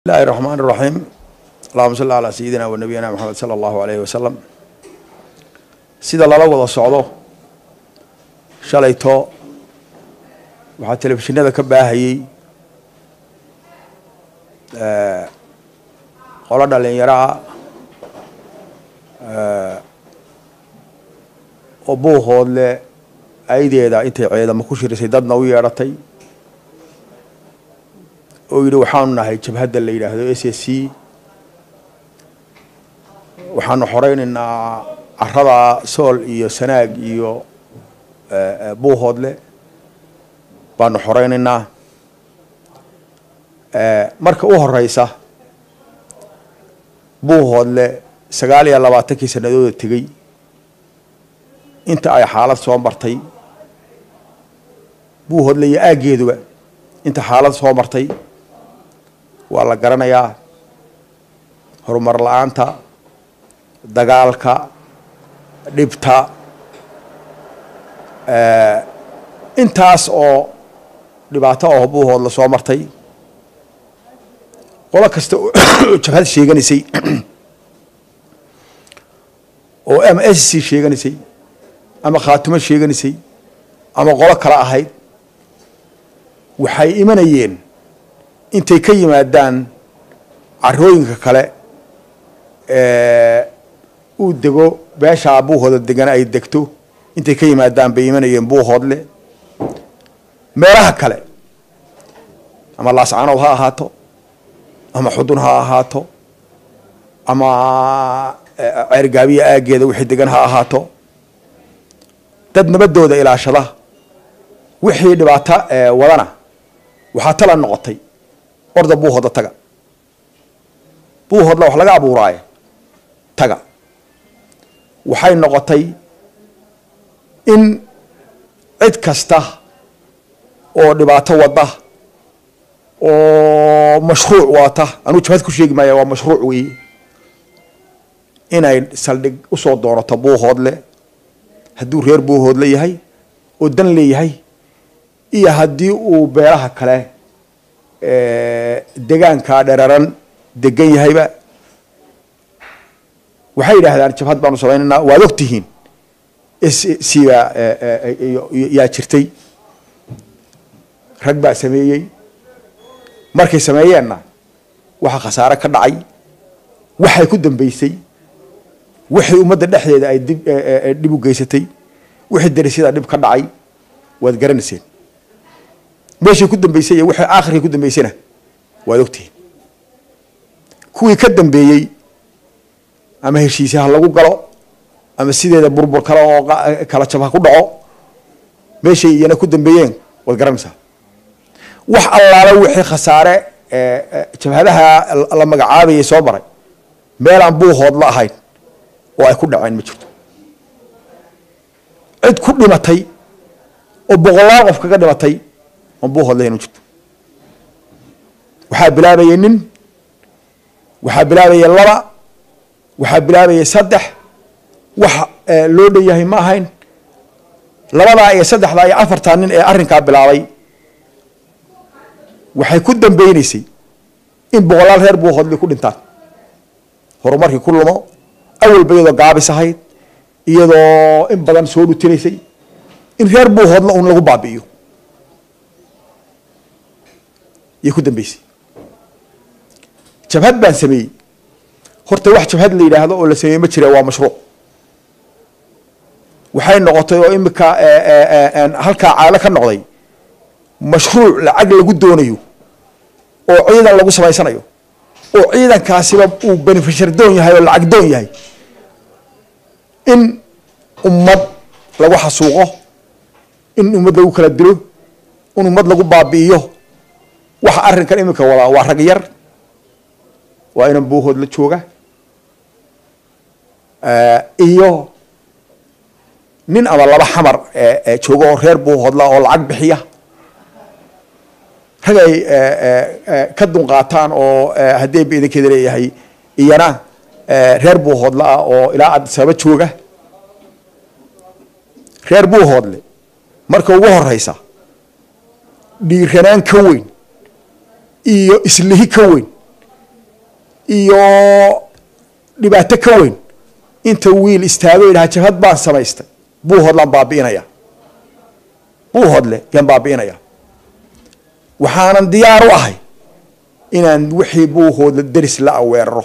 bismillahi raxmaan raxiim allahuma salli calaa sayidina wa nabiyina maxamed sala allahu alayhi wasalam sida lala wada socdo shalayto waxaa telefishinada ka baahayey qolo dhalinyaro ah oo buuhoodle aydeeda intay ceedamo ku shirisay dadna u yeedhatay oo yidhi waxaanu nahay jabhadda la yidhaahdo s s c waxaanu xoreynaynaa carada sool iyo sanaag iyo buuhoodle baanu xoreynaynaa marka u horeysa buuhoodle sagaal iyo labaatankii sanadooda tegey inta ay xaalad soo martay buuhoodle iyo aaggeeduba inta xaalad soo martay waa la garanayaa horumar la-aanta dagaalka dhibta intaas oo dhibaato oo buuhood la soo martay qolo kasta oo jabhad sheeganaysay oo ama s c sheeganaysay ama khaatimo sheeganaysay ama qolo kale ahayd waxay imanayeen intay ka yimaadaan carooyinka kale uu dego beeshaa buuhooda degan ay degto intay ka yimaadaan bay imanayeen buuhoodle meelaha kale ama laascanood ha ahaato ama xudun ha ahaato ama ceergaabiya aaggeeda wixii degan ha ahaato dad nabadooda ilaashada wixii dhibaato wadana waxaa tala noqotay orda buuhooda taga buuhoodla wax laga abuuraayo taga waxay noqotay in cid kasta oo dhibaato wada oo mashruuc wata anuu jabhad ku sheegi maaya waa mashruuc weeye inay saldhig usoo doonato buuhoodle hadduu reer buuhoodle yahay oo dan leeyahay iyo haddii uu beelaha kale degaanka dheraran degan yahayba waxay yidhaahdaan jabhad baanu samaynaynaa waad og tihiin sibaa yaa jirtay rag baa sameeyey markay sameeyeenna waxa khasaare ka dhacay waxay ku dambeysay wixii ummadda dhexdeeda ay dib dhib u geysatay wixii darisyada dhib ka dhacay waad garanayseen meeshay ku dambeysay iyo wixii aakhirkii ku dambeysayna waad ogtihiin kuwii ka dambeeyey ama heshiise ha lagu galo ama sideeda burbur kale oo kala jab ha ku dhaco meeshay iyana ku dambeeyeen waad garanaysaa wax allaala wixii khasaare jabhadaha la magacaabayay soo maray meelaan buuhood la ahayn oo ay ku dhaceen ma jirto cid ku dhimatay oo boqolaal qof kaga dhimatay oon buuhood lahayn ma jirto waxaa bilaabayay nin waxaa bilaabayay laba waxaa bilaabayay saddex wax loo dhan yahay ma ahayn labadaa iyo saddexdaa iyo afartaa nin ee arrinkaa bilaabay waxay ku dambeyneysay in boqolaal reer buuhoodli ku dhintaan horumarkii ku lumo awalba iyadoo gaabis ahayd iyadoo in badan soo dhutinaysay in reer buuhoodla un lagu baabi'iyo yay ku dambeysay jabhad baan sameeyey horta wax jabhad la yidhaahdo oo la sameeyey ma jira waa mashruuc waxay noqotay oo imika halkaa caalo ka noqday mashruuc lacag lagu doonayo oo ciidan lagu samaysanayo oo ciidankaasiba uu benefishar doon yahay oo lacag doon yahay in ummad lagu xasuuqo in ummad lagu kala dilo in ummad lagu baabi'iyo waxa arrinkan iminka wadaa waa rag yar waa inan buuhood la jooga iyo nin ama laba xamar jooga oo reer buuhoodla oo lacag bixiya rag ay ka dunqaataan oo haddii ba idinkeeda leeyahay iyana reer buuhoodle ah oo ilaa adisaba jooga reer buuhoodle marka ugu horeysa dhiiranaan ka weyn iyo islihi ka weyn iyo dhibaato ka weyn inta wiil istaago idhaha jabhad baan samaystay buuhoodlaan baabi'inaya buuhoodle yaan baabi'inaya waxaanan diyaar u ahay inaan wixii buuhoodla deris la-a weeraro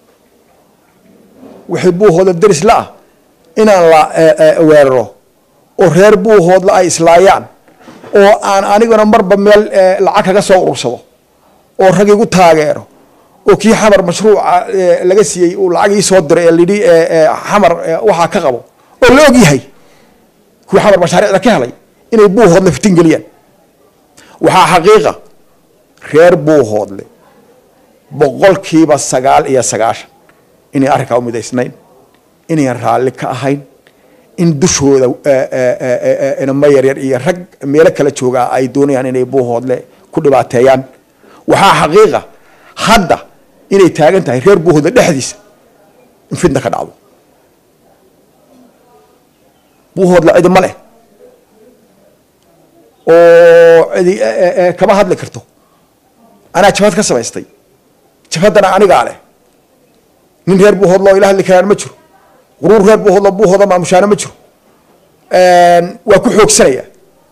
wixii buuhoodla deris la-ah inaan la weeraro oo reer buuhoodla ay islaayaan oo aan aniguna marba meel lacag kaga soo urursado oo rag igu taageero oo kii xamar mashruuca laga siiyey uu lacag ii soo diray ee lidhi xamar waxaa ka qabo oo la og yahay kuwii xamar mashaariicda ka helay inay buuhoodle fitin geliyaan waxaa xaqiiqa reer buuhoodle boqolkiiba sagaal iyo sagaashan inay arrinkaa u midaysnayn inayan raalli ka ahayn in dushooda inamo yaryar iyo rag meelo kala joogaa ay doonayaan inay buuhoodle ku dhibaateeyaan waxaa xaqiiqa hadda inay taagan tahay reer buuhoodle dhexdiisa in fitna ka dhacdo buuhoodle cidi ma leh oo cidi kama hadli karto anaa jabhad ka samaystay jabhaddana anigaa leh nin reer buuhoodlo ila hadli karaan ma jiro quruur reer buuhoodlo buuhooda maamushaana ma jiro waa ku xoogsanaya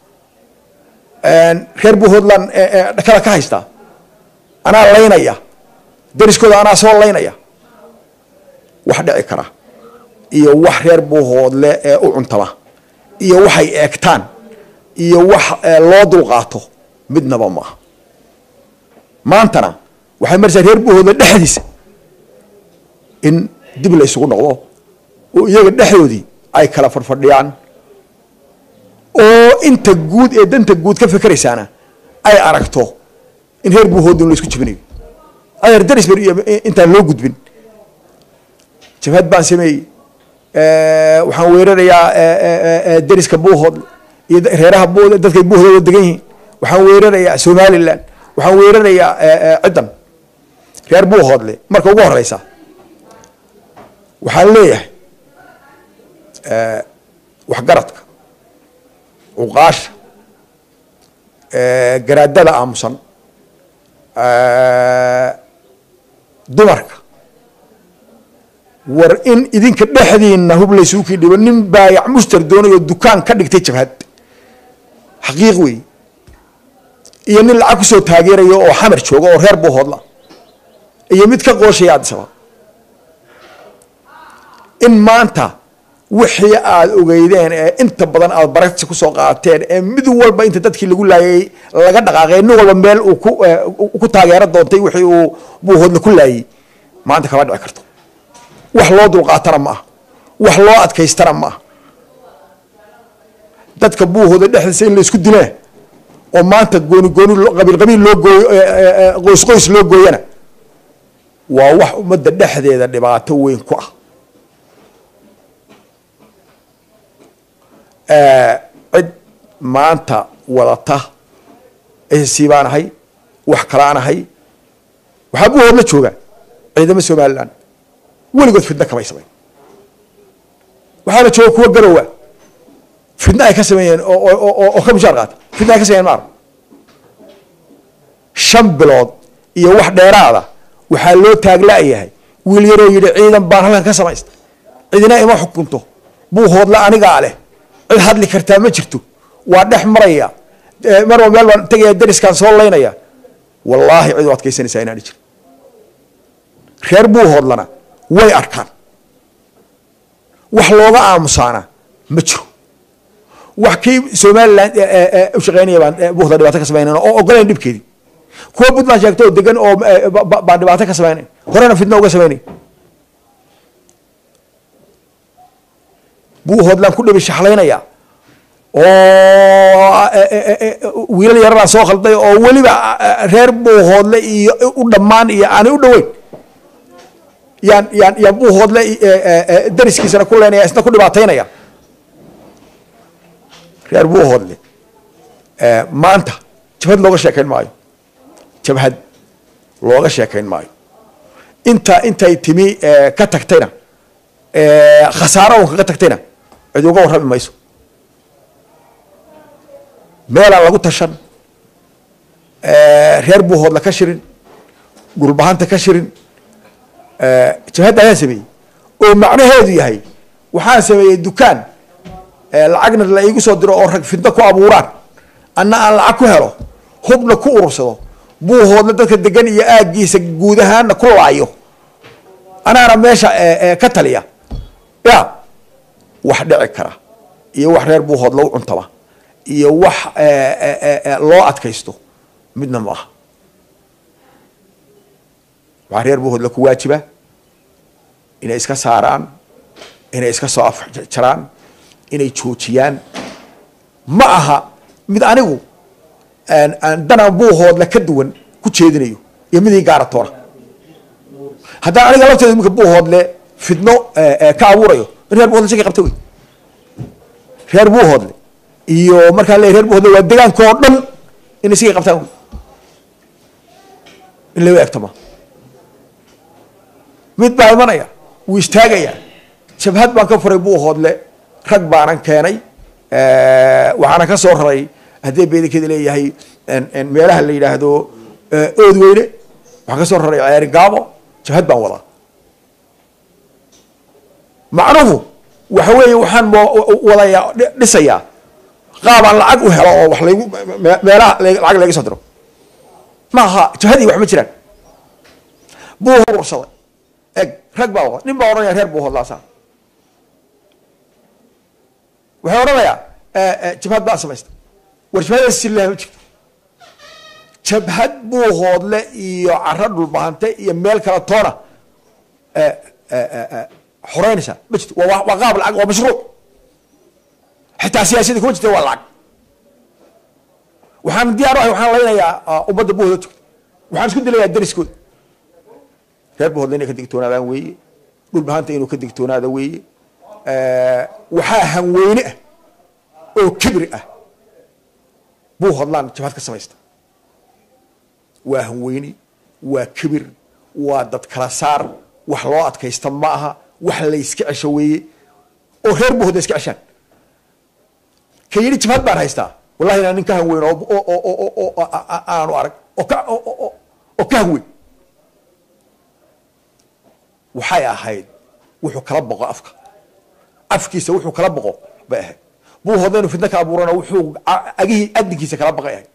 reer buuhoodland dhakada ka haystaa anaa laynaya dariskooda anaa soo laynaya wax dhici kara iyo wax reer buuhoodle ee u cuntama iyo waxay eegtaan iyo wax loo dulqaato midnaba maaha maantana waxay maraysaa reer buuhoodle dhexdiisa in dib la isugu noqdo oo iyaga dhexdoodii ay kala fadhfadhiyaan oo inta guud ee danta guud ka fekeraysaana ay aragto in reer buuhoodle la isku jibinayo adeer darisber iyo intaan loo gudbin jabhad baan sameeyey waxaan weerarayaa dariska buuhoodle iyo reeraha dadkay buuhoodooda degan yihiin waxaan weerarayaa somaliland waxaan weerarayaa ciddan reer buuhoodle marka ugu horeysa waxaan leeyahay waxgaradka cuqaasha garaadada aamusan dumarka war in idinka dhexdiina hub laysuukii dhibo nin baayac mushtar doonayoo dukaan ka dhigtay jabhad xaqiiq wey iyo nin lacag kusoo taageerayo oo xamar jooga oo reer buuhoodla iyo mid ka qooshaya addisaba in maanta wixii aada ogeydeen ee inta badan aada baragsi kusoo qaateen ee mid walba inta dadkii lagu laayay laga dhaqaaqay nin walba meel uu ku ku taageero doontay wixii uu buuhoodla ku laayay maanta kama dhici karto wax loo dulqaatana ma ah wax loo adkaystana ma ah dadka buuhooda dhexdiisa in la isku dilaa oo maanta gooni gooni qabiil qabiil loo gooyo qoys qoys loo gooyana waa wax ummadda dhexdeeda dhibaato weyn ku ah cid maanta wadata c baan ahay wax kalaan ahay waxaa buuhood la jooga ciidamo somaliland weligood fidna kamay samayn waxaana jooga kuwa garowa fidna ay ka sameeyeen oo ka mushaar qaata fidna ay ka sameeyeen maar shan bilood iyo wax dheeraada waxaa loo taagla'yahay wiil yaroo yidhi ciidan baan halkan ka samaysta cidina ima xukunto buuhoodla anigaa leh cid hadli kartaa ma jirto waa dhex maraya marba meel baan tegaya dariskaan soo laynaya wallaahi cid u adkaysanaysaa inaani jir reer buuhoodlana way arkaan wax looga aamusaana ma jiro wax kii somaliland u shaqeynaya baan buuhda dhibaato ka samaynayn oo ogolayn dhibkeedii kuwa puntland sheegto oo degan oo baan dhibaato ka samaynayn horena fidna uga samaynayn buuhoodlaan ku dhabi shaxlaynaya oo wiilal yararaan soo khalday oo weliba reer buuhoodle iyo u dhammaan iyo aanay u dhoweyn yaan yaan yaan buuhoodle dariskiisana ku leynaya isna ku dhibaataynaya reer buuhoodle maanta jabhad looga sheekayn maayo jabhad looga sheekayn maayo inta intay timi ka tagtayna khasaaro un kaga tagtayna cid uga warrami mayso meelaan lagu tashan reer buuhoodla ka shirin dhulbahanta ka shirin jabhadda ayaan sameeyey oo macnaheedu yahay waxaan sameeyey dukaan lacagna la iigu soo diro oo rag fidno ku abuuraan anna aan lacag ku helo hubna ku urursado buuhoodna dadka degan iyo aaggiisa guud ahaanna ku laayo anaana meesha ka taliya ya wax dhici kara iyo wax reer buuhood lagu cuntaba iyo wax loo adkaysto midna ma aha waxaa reer buuhood la ku waajiba inay iska saaraan inay iska soo afjaraan inay joojiyaan ma aha mid anigu danaan buuhoodla ka duwan ku jeedinayo iyo midii gaaratoona haddaan aniga lafteeda iminka buuhoodle fidno ka abuurayo in reer buuhodle shaki qabta wey reer buuhoodle iyo markaan leeyahy reer buuhoodle waa degaanka oo dhan inay shaki qabtaan wey in laga egtama mid baa imanaya wuu istaagaya jabhad baan ka furay buuhoodle rag baanan keenay waxaana ka soo raray haddii beedankeeda leeyahay meelaha la yidhaahdo ood weyne waxaan ka soo raray ceeri gaabo jabhad baan wadaa macnuhu waxa weeye waxaan wadaya dhisayaa qaabaan lacag u helo oo wax laygu meelaha lacag layga soo diro ma aha jabhadii wax ma jiraan buuhood ursaday eg rag baa wada nin baa odhanaya reer buuhoodlaasaa waxay odhanayaa jabhad baa samaysta war jabhada silaha ma jirto jabhad buuhoodle iyo caro dhulbahante iyo meel kala toona xoreynaysaa ma jirto waa waa qaab lacag waa mashruuc xitaa siyaasadii kuma jirta waa lacag waxaan diyaar ahay waxaan laynayaa ummadda buuhooda tugta waxaan isku dilayaa dariskooda reer buuhoodle inay ka digtoonaadaan weeye dhulbahanta inuu ka digtoonaada weeye waxaa hanweyne ah oo kibri ah buuhoodlaan jabhad ka samaysta waa hanweyne waa kibir waa dad kala saar wax loo adkaysta ma aha wax layska cesho weeye oo reer buuhoodla iska ceshaan ka yidhi jabhad baan haystaa wallahi inaan nin ka hanweyn oo aanu arag oo ka oo ka hanweyn waxay ahayd wuxuu kala boqo afka afkiisa wuxuu kala boqo bay ahayd buuhoodla inuu fidno ka abuurana wuxuu agihii adinkiisa kala baqay ahayd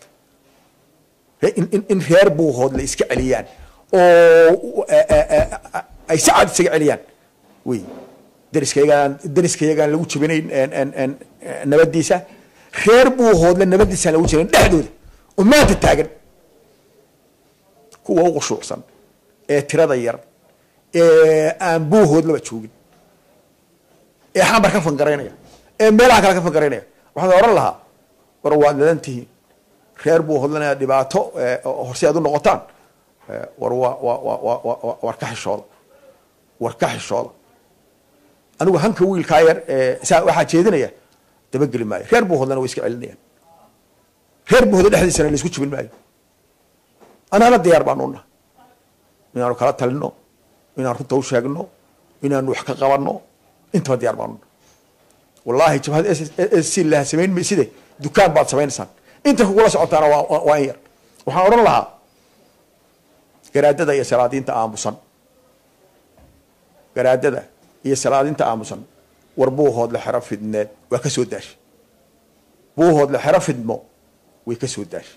in reer buuhoodla iska celiyaan oo ay si cad isaga celiyaan wey dariskayagaan dariskayagaan lagu jabinayn nabadiisa reer buuhoodla nabadiisaan lagu jabinayn dhexdooda oo maanta taagan kuwa u qushuucsan ee tirada yar ee aan buuhoodlaba joogin ee xambar ka fangaraynaya ee meelaha kale ka fangaraynaya waxaan odhan lahaa war waad nadan tihiin reer buuhoodlana inaad dhibaato horse aad u noqotaan war wa wa wa wa war ka xishooda war ka xishooda anigu hanka wiilkaa yar saa waxaa jeedinaya dabageli maayo reer buuhoodlana way iska celinayaan reer buuhoodla dhexdiisana laisku jibin maayo anaana diyaar baanu nahay inaanu kala talino inaan runta u sheegno inaanu wax ka qabanno intaba diyaar baanu nahay wallahi jabhad c laha samayn mayside dukaan baad samaynaysaan inta kugula socotaana waa waa in yar waxaan odhan lahaa garaadada iyo salaadiinta aamusan garaadada iyo salaadiinta aamusan war buuhoodle xero fidneed waa ka soo daashay buuhoodle xero fidmo way ka soo daashay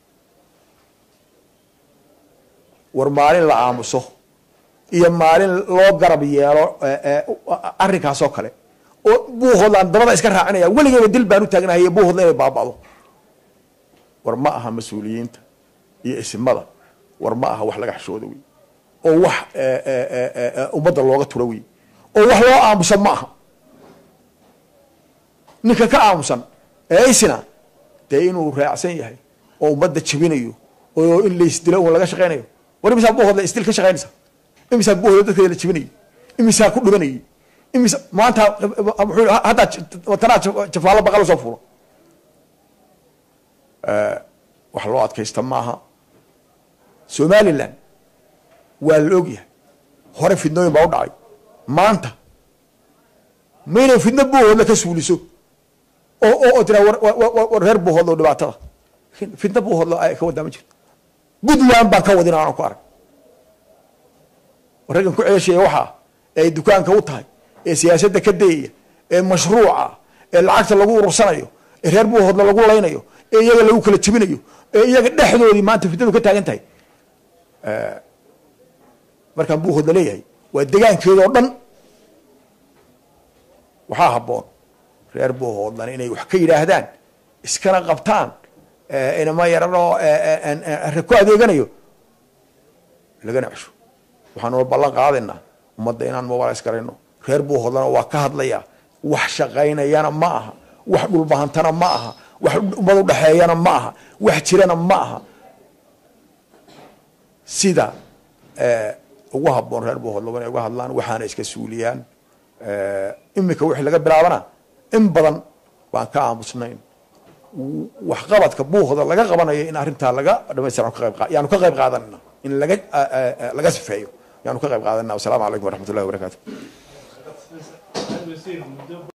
war maalin la aamuso iyo maalin loo garab yeelo arrinkaas oo kale oo buuhoodlaan dabada iska raacinaya weligeyba dil baan u taagnahay buuhoodla inay baaba'do war ma aha mas-uuliyiinta iyo isimada war ma aha wax laga xishooda wey oo wax ummadda looga tura wey oo wax loo aamusan ma aha ninka ka aamusan ee isina dee inuu raacsan yahay oo ummadda jabinayo oo in laysdilo un laga shaqaynayo war imisaa buuhoodla isdil ka shaqaynaysa imisaa buuhoodla dadkeeda la jabinayo imisaa ku dhibanayay imisa maanta haddaa tanaa jafaalo baqal soo fulo wax loo adkaysta maaha somalilan waa la ogyahay hore fidnooyin baa u dhacay maanta maynay fidno buuhoodla ka suuliso oo oo tiraa war reer buuhoodla oo dhibaatada fidno buuhoodla ay ka wadaa ma jirto puntland baan ka wadin aanan ku arag raggan ku ceeshaya waxaa ee ay dukaanka u tahay ee siyaasadda ka dayaya ee mashruuca ee lacagta lagu urursanayo ee reer buuhoodla lagu laynayo ee iyaga lagu kala jebinayo ee iyaga dhexdoodii maanta fitnadu ka taagan tahay markaan buuhoodla leeyahay waa degaankeeda oo dhan waxaa habboon reer buuhoodlan inay wax ka yidhaahdaan iskana qabtaan inama yaranoo re ku adeeganayo lagana cesho waxaanuna ballan qaadaynaa ummadda inaan mobilis garayno reer buuhoodlana waa ka hadlayaa wax shaqaynayana ma aha wax dhulbahantana ma aha wax ummad udhexeeyana ma aha wax jirana ma aha sida ugu habboon reer buuhoodla inay uga hadlaan waxaana iska suuliyaan imika wixii laga bilaabana in badan baan ka aamusnayn waxqabadka buuhda laga qabanayo in arrintaa laga dhamaystira yaanu ka qayb qaadanana in laga laga sifeeyo yaanu ka qayb qaadanana wasalaamu calaykum waraxmat ullahi wabarakatu